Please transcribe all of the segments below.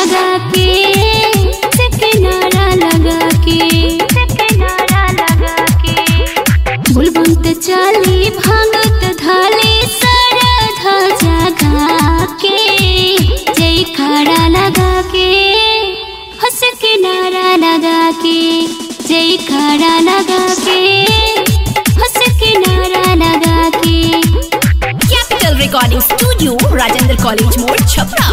लगा के से किनारा लगा के से किनारा लगा के बुलबुल चली भांगत धाले सरधा जगा के जय खड़ा लगा के हंस किनारा लगा के जय खड़ा लगा के हंस किनारा लगा के Capital Recording Studio, Rajendra College More, Chhapra.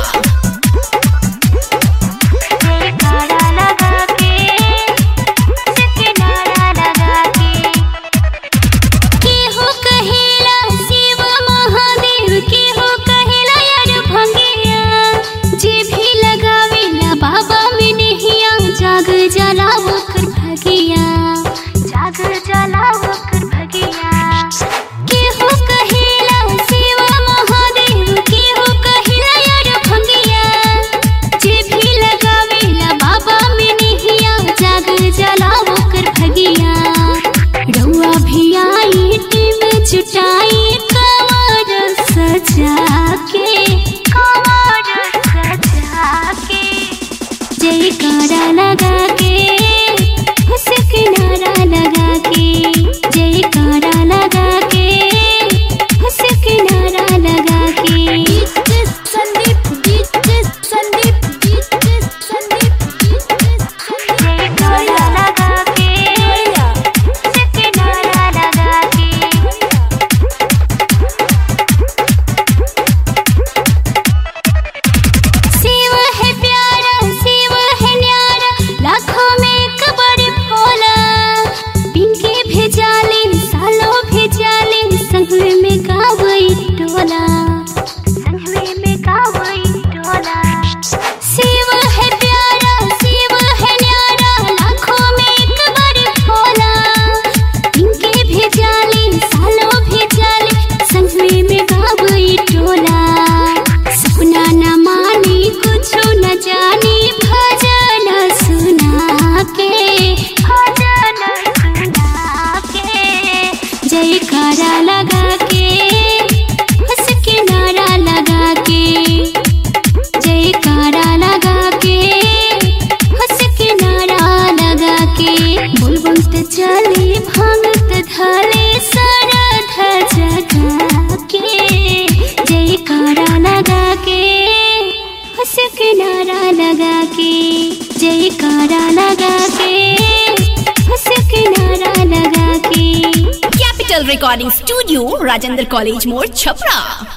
किनारा लगा के किनारा लगा के केहू कहेला शिव महादेव केहू कहेला यार भंगिया जे भी लगावेला बाबा में नहिया जाग जलाव कर भगिया जाग जलाव कर भगिया केहू कहेला शिव महादेव केहू कहेला यार भंगिया जे भी लगावेला बाबा में नहिया जाग जलाव कर भगिया रउआ भी आई टीम जुटाई कमर सजा के कमर सजा के जय कारा लगा के हंस किनारा लगा के जय कारा लगा के हंस किनारा लगा के संदीप संदीप संदीप जय कारा लगा के हंस किनारा लगा के शिव है प्यारा शिव है न्यारा लाखों में एक बड़ भोला पिंके भेजाले सालों भेजाले संगवे में गावई टोला संगवे में गावई टोला शिव है प्यारा शिव है न्यारा लाखों में एक बड़ भोला पिंके भेजाले सालों भेजाले संगवे में गावई टोला सपना न माने कुछ न जाने भजन सुना के भजन सुना के जय कारा लगा के हंस किनारा लगा के जय कारा लगा के हंस किनारा लगा के बुलबुल त चले भांगत धले सरधा जगा के जय कारा लगा के हंस किनारा लगा के जय कारा लगा के हंस किनारा लगा के Capital Recording Studio, Rajendra College More, Chhapra.